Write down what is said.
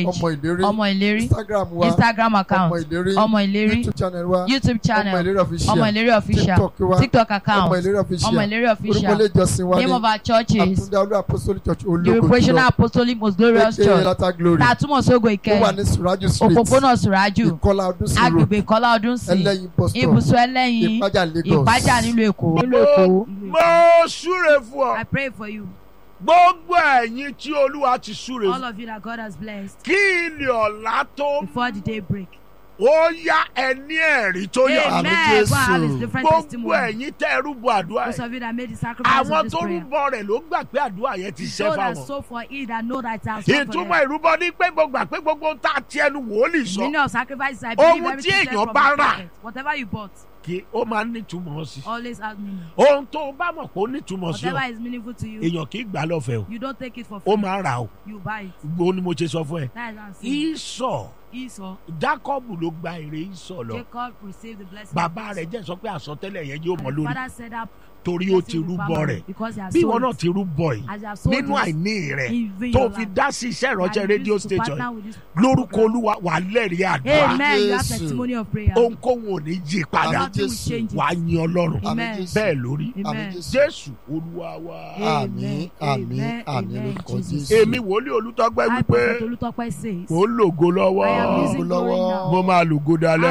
page ọmọ ìlérí ọmọ ìlérí instagram wa instagram ọmọ account ìlérí ọmọ ìlérí youtube channel wa youtube ọmọ channel ìlérí official ọmọ ìlérí official tiktok wa tiktok ọmọ account ìlérí official ọmọ ìlérí orúkọ official ilé ìjọsìn wa name ní of our churches àtúndá olú apostolic church the ológo recreational apostolic most glorious aka church lata glory tá a túmọ̀ sógo ó wà ìkẹyìn ní suraju street òpópónà sùrájù ìkọlà ọdún sí road agbègbè ìkọlá ọdún sí ẹlẹ́yin bus stop ibùsùn ẹlẹ́yin ìpájà lagos ìpájà nílùú èkó nílùú èkó. mo súre fún ọ I pray for you, gbogbo ẹ̀yin tí olúwa ti súre all fún of you that God has blessed, kí ilé ọ̀la tó before the day break. ó yá ẹni ẹ̀rí tó yà Amen. Àmín God have his Jésù. different gbogbo testimony. ẹ̀yin tẹ́ ẹ rúbọ àdúrà Those yìí of you that made the sacrifice of àwọn this tó prayer. rúbọ rẹ̀ ló gbà pé àdúrà yẹn ti ṣẹ́ Those that fáwọn so for it that know that it has come for ìtumọ̀ them. ìrúbọ ní pé gbogbo àpé gbogbo ohun tá a ti ẹnu wòlíì sọ Meaning of sacrifices, I believe Ohun tí everything said èèyàn from bá the rà. prophet. Whatever you bought, kí ó máa ń nítumọ̀ sí always has meaning. ohun tó o bá mọ̀ pé ó nítumọ̀ sí ọ Whatever is meaningful to you, èèyàn kì í gbà lọ́fẹ̀ẹ́ o you don't take it for ó free. máa ń rà o You buy it. gbogbo ni mo ṣe sọ fún ẹ That is what I'm saying. ìsọ̀ Esau, jákọ́bù ló gba èrè ìsọ̀ lọ Jacob received the blessing. bàbá of rẹ̀ Esau. jẹ́ sọ pé àsọtẹ́lẹ̀ yẹn yóò mọ And lórí Father said that torí ó ti blessing will rúbọ follow rẹ̀ because he has bí ìwọ sold náà it. ti rúbọ yìí As you have sold nínú it, àìní rẹ̀ even tó your fi life. dá sí iṣẹ́ And ìránṣẹ́ you rédíò used to station partner yìí with this lórúkọ program. olúwa wà lẹ́rìí àdúrà Amen. You have Jésù. testimony of prayer. ohunkóhun ò ní yí padà Àmín Nothing will Jésù. change it. wà á yin ọlọ́run àmín Amen. jésù bẹ́ẹ̀ lórí àmín Amen. jésù jésù olúwa wa àmín àmín Amen. àmín Amen. lórúkọ Jesus. jésù èmi wòlíì olùtọ́gbẹ́ I, wípé Prophet Olutope says, mò ń lògo lọ́wọ́ I am Lògo using glory lọ́wọ́. now. mo máa lògo dalẹ́